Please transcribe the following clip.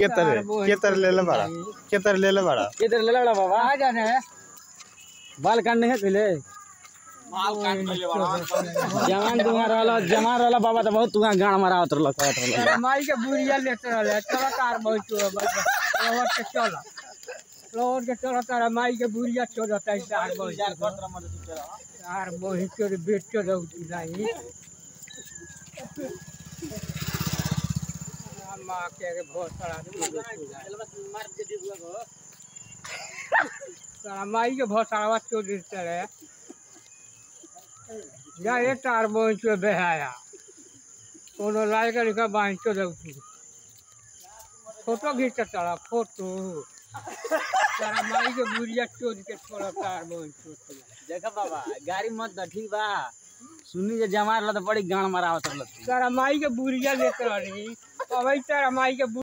के तरह के तरह ले ले बड़ा के तरह ले ले बड़ा किधर ले लड़ा बाबा आ जाने बाल काटने है पहले जवान दुआ रहला जवान रहला बाबा तो बहुत तुआ गाड़ मारावत रहला कहत रहला तेरा माई के बुढ़िया लेते रहले चलो कार बहुत रोड के चलो रोड के चलो तारा माई के बुढ़िया चलो ताई कार बहुत कार बहुत चोर बेच के रहू नहीं माँ के रे बहुत सारा तारा माई के बहुत सारा चोर देते रहे जा ये तार बहुत चोर बेहाया कोनो लायक लिखा बांध के रहू फोटो खींच तारा फोटो तारा माई के बुढ़िया चोर के छोड़ा तार बहुत चोर देखा बाबा गाड़ी मत द ठीक बा सुनी जे जमार रहला तो बड़ी गाड़ मारावत रहला तारा माई के बुढ़िया लेते रही अब तारा माई के